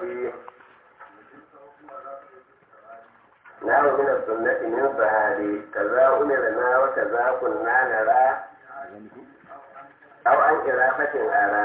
biyu na min sunnati min sahabi kaza umirna wa kaza kunna nara aw an irafatin ara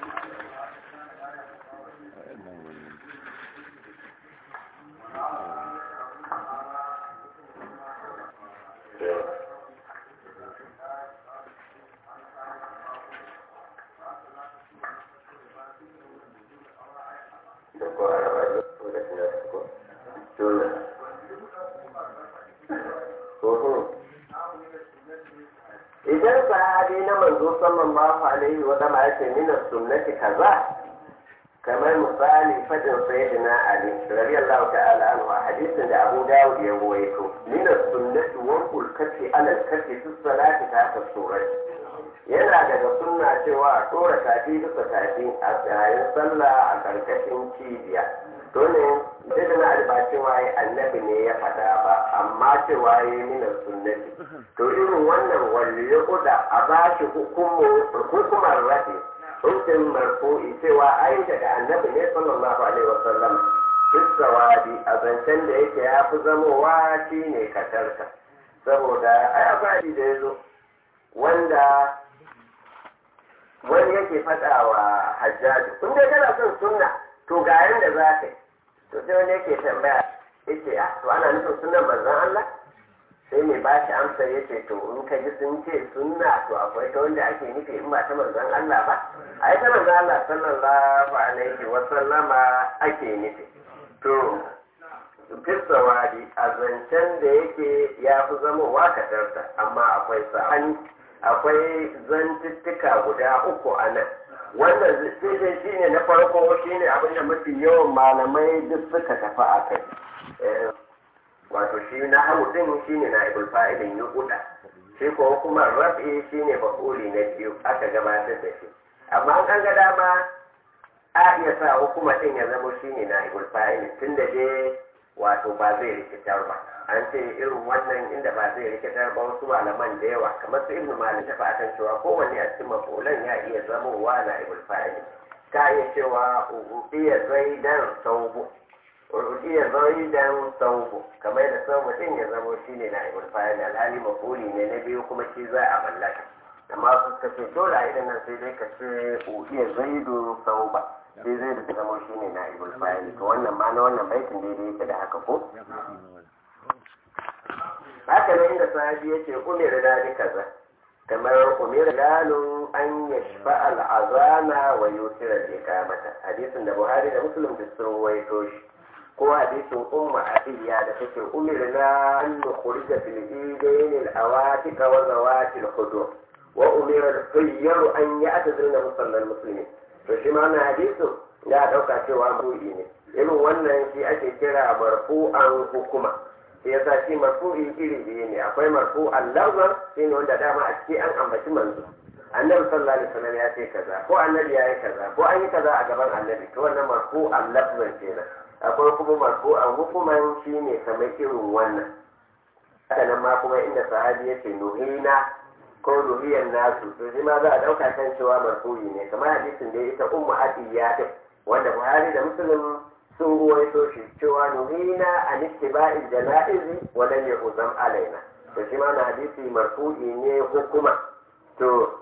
idan sahabi na manzo sallallahu alaihi wa sallam yake min sunnati kaza kamar misali fadin sayyidina ali radiyallahu ta'ala anhu a hadisin da Abu Dawud ya rawaito min sunnati wa kul kafi ala kafi fi salati ta ta surat yana daga sunna cewa a tora tafi bisa tafi a yayin sallah a karkashin cibiya to ne da na albaci waye annabi ne ya faɗa ba amma cewa ya yi mina sunnati to irin wannan wanda ya kuda a ba shi hukumar rafi hukumin marfu'i cewa ai daga annabi ne sallallahu alaihi wasallam fisawadi a zancen da yake ya fi zamowa shi ne katarka saboda ai abadi da ya zo wanda wani yake faɗa wa hajjaji kun dai kana son sunna to ga yanda za ka yi to sai wani yake tambaya yace ah to ana nufin sunnan manzon Allah sai mai ba shi amsa yace to in ka ji sun ce sunna to akwai ta wanda ake nufi in ba ta manzon Allah ba ai ta manzon Allah sallallahu alaihi wa sallama ake nufi to fisawadi a zancen da yake ya fi zamowa kadarta amma akwai sa'ani akwai zantuttuka guda uku a nan wannan zai shi ne na farko shi ne abinda mafi yawan malamai duk suka tafi a kai wato shi na hau din shi ne na ibul fa'ilin yi kuda shi ko kuma rafi shi ne bakuli na biyu aka gabatar da shi amma an ga dama a iya sa hukuma din ya zama shi ne na ibul fa'ilin tun da dai wato ba zai rikitar ba an ce irin wannan inda ba zai rikitar ba wasu malaman da yawa kamar su ibnu malik ta fatan cewa kowanne a cikin mafulan ya iya zamowa na ibul fa'ili ta iya cewa iya zaidan saubu iya zaidan saubu kamar da saubu din ya zamo shine na ibul fa'ili alhali mafuli ne na biyu kuma shi za a mallaka amma su ka ce dole a idan nan sai dai ka ce iya zaidu sauba sai zai da zama shi ne na ibul fa'ili to wannan ma na wannan baitin daidai yake da haka ko haka ne inda sahabi yake umar da kaza kamar umar galun an yashfa al'azana wa yusira da mata hadisin da buhari da muslim da sun waito shi ko hadisin umma abiya da take umirna an nukhrija fil idayn al awatika wa zawati al khudur wa umira al khayru an ya'tazilna musallal muslimin to shi ma na hadisin ya dauka cewa marfu'i ne irin wannan shi ake kira marfu'an hukuma shi yasa shi marfu'i iri biyu ne akwai marfu'an lafzan shi ne wanda dama a ciki an ambaci manzo annabi sallallahu alaihi wasallam ya ce kaza ko annabi ya yi kaza ko an yi kaza a gaban annabi to wannan marfu'an lafzan kenan akwai kuma marfu'an hukuman shi ne kamar irin wannan haka nan ma kuma inda sahabi ya ce nuhina ko ruhiyan nasu to shi ma za a ɗauka kan cewa marfu'i ne kamar hadisin da ita ummu atiya din wanda buhari da muslim sun ruwaito shi cewa nuhina an ittiba'il janaizi wa lam yu'zam alaina to shi ma na hadisi marfu'i ne hukuma to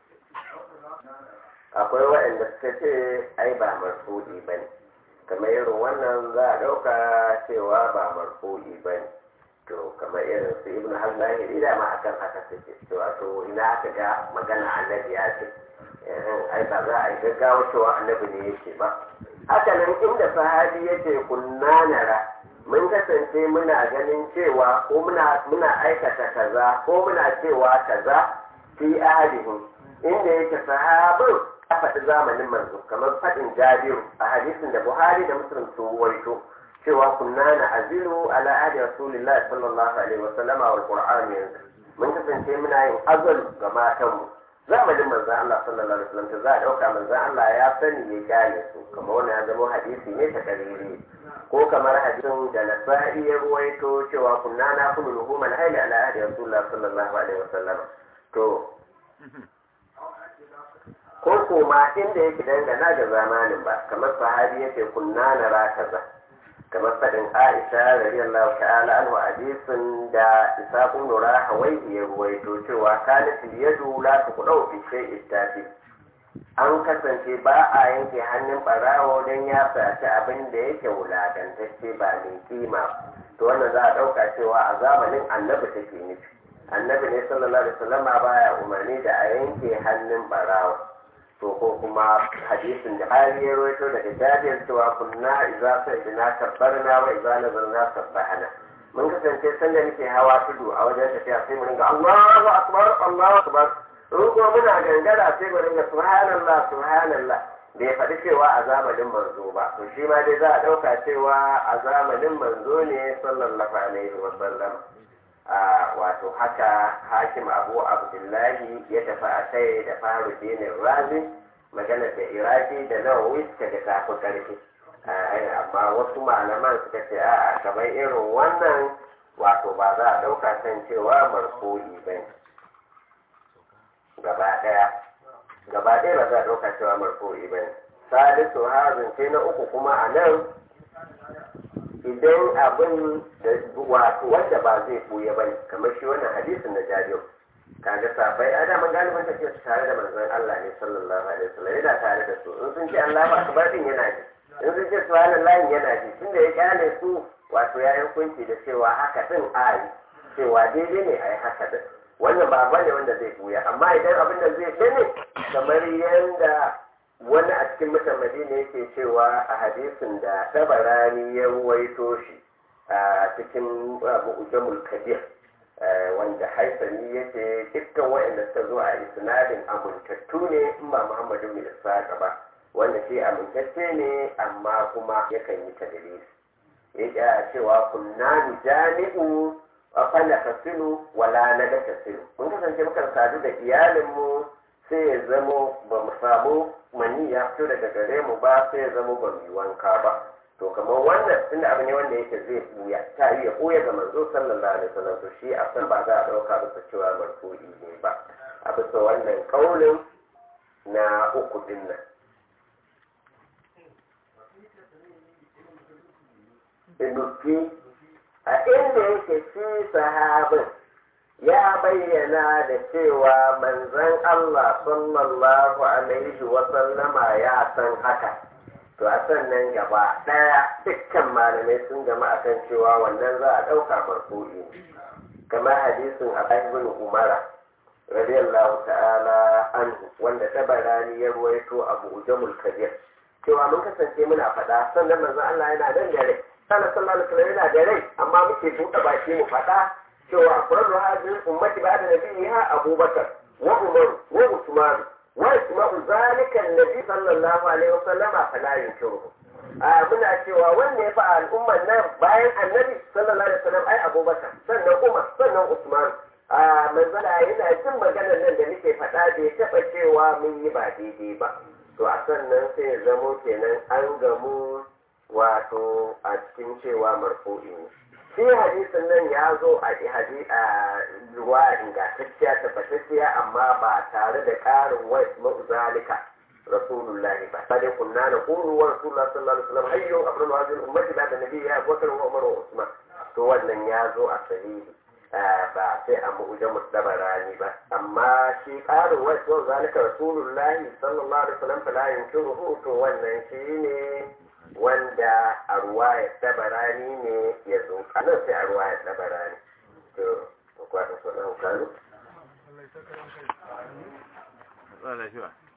akwai waɗanda suka ce ai ba marfu'i bane kamar irin wannan za a ɗauka cewa ba marfu'i bane to kamar irin su ibn hazlahi da ma akan haka suke cewa to ina aka ga magana annabi ya ce ai ba za a yi gaggawa cewa annabi ne yake ba haka nan inda sahabi yake kunna nara mun kasance muna ganin cewa ko muna muna aikata kaza ko muna cewa kaza fi ahadihim inda yake sahabin ya faɗi zamanin manzo kamar faɗin jabiru a hadisin da buhari da muslim sun waito cewa kunna na azilu ala ahdi rasulillah sallallahu alaihi wasallama wal qur'an yanzu mun kasance muna yin azal ga matanmu zamanin manzon Allah sallallahu alaihi wasallam ta za a dauka manzon Allah ya sani ya gane su kamar wannan ya zama hadisi ne ta kariri ko kamar hadisin da nasa'i ya ruwaito cewa kunna na kullu luhuman hayli ala ahdi rasulillah sallallahu alaihi wasallam to ko kuma inda yake dangana ga zamanin ba kamar sahabi yake kunna na rakaza kamar faɗin aisha radiyallahu ta'ala anhu hadisin da isaqun nura hawai ya ruwaito cewa kanat yadu la tuqdau fi shay'in tafi an kasance ba a yanke hannun barawo don ya saci abin da yake wulakantacce ba mai kima to wannan za a ɗauka cewa a zamanin annabi take nufi annabi ne sallallahu alaihi wasallam baya umarni da a yanke hannun barawo to ko kuma hadisin da hali ya rawaito daga jabir cewa kunna idza sa'idna kabbarna wa idza nazarna sabbahana mun kasance sanda muke hawa tudu a wajen tafiya sai mu ringa Allahu akbar Allahu akbar ruko muna gangara sai mu ringa subhanallah subhanallah bai faɗi cewa a zamanin manzo ba to shi ma dai za a ɗauka cewa a zamanin manzo ne sallallahu alaihi wa sallam wato haka hakim abu abdullahi ya tafi a kai da faru dinin razi magana da iraki da nawawi suka da tafi karfi amma wasu malaman suka ce a kamar irin wannan wato ba za a ɗauka kan cewa marfu'i ba ne gaba ɗaya gaba ɗaya ba za a ɗauka cewa marfu'i ba ne salisu hazin ce na uku kuma a nan idan abin da wato wanda ba zai buya bane kamar shi wannan hadisin na jariyo kaga safai a daman galibin tafiya su tare da manzon Allah ne sallallahu alaihi wasallam yana tare da su in sun ce Allah ba akbar din yana ji in sun ce subhanallahi yana ji tunda ya kyale su wato ya yi hukunci da cewa haka din ayi cewa daidai ne ayi haka din wannan ba bane wanda zai buya amma idan abin da zai bane kamar yanda wani a cikin mutan madina yake cewa a hadisin da tabarani ya ruwaito shi a cikin mu'jamul kabir wanda haifani yake dukkan waɗanda suka zo a isnadin amintattu ne in ba muhammadu bin isaka ba wanda shi amintacce ne amma kuma yakan yi tadlis ya cewa kunna jami'u a fala tasilu wala na da tasilu mun kasance mukan sadu da iyalinmu sai ya zamo ba mu samu mani ya fito daga gare mu ba sai ya zamo ba mu wanka ba to kamar wannan tunda abu ne wanda yake zai buya ta yi ya buya ga manzo sallallahu alaihi wasallam to shi a san ba za a dauka bisa cewa marfu'i ne ba a bisa wannan kaulin na uku din nan Inuki a inda yake shi sahabin ya bayyana da cewa manzon Allah sallallahu alaihi wasallama ya san haka to a sannan gaba ɗaya dukkan malamai sun gama akan cewa wannan za a ɗauka marfu'i kamar hadisin Abu ibn Umara radiyallahu ta'ala anhu wanda tabarani ya ruwaito Abu Jamul Kabir cewa mun kasance muna faɗa sannan manzon Allah yana nan da rai sannan sallallahu alaihi wasallam yana da rai amma muke buɗe baki mu faɗa cewa afradu hadhihi ummati ba'da nabiyha abubakar wa umar wa usman wa isma'u zalika annabi sallallahu alaihi wasallama fala yunkiru a muna cewa wanda ya fa al'ummar nan bayan annabi sallallahu alaihi wasallam ai abubakar sannan umar sannan usman a manzala yana jin maganar nan da nake faɗa bai taɓa cewa mun yi ba daidai ba to a sannan sai ya zamo kenan an gamu wato a cikin cewa marfu'i ne shi hadisin nan ya zo a hadi a ruwa ingantacciya tabbatacciya amma ba tare da ƙarin wa ma'uzalika rasulullahi ba sai kunna na qulu wa rasulullah sallallahu alaihi wasallam hayyu afdalu hadhihi ummati ba'da nabiyyi Abu Bakr wa Umar wa Usman to wannan ya zo a sahihi ba sai a mu'jamu dabarani ba amma shi ƙarin wa ma'uzalika rasulullahi sallallahu alaihi wasallam fala yunkiruhu to wannan shine wanda a ruwaya tabarani ne ya zo nan sai a ruwaya tabarani to kwata sunan kanu Allah ya saka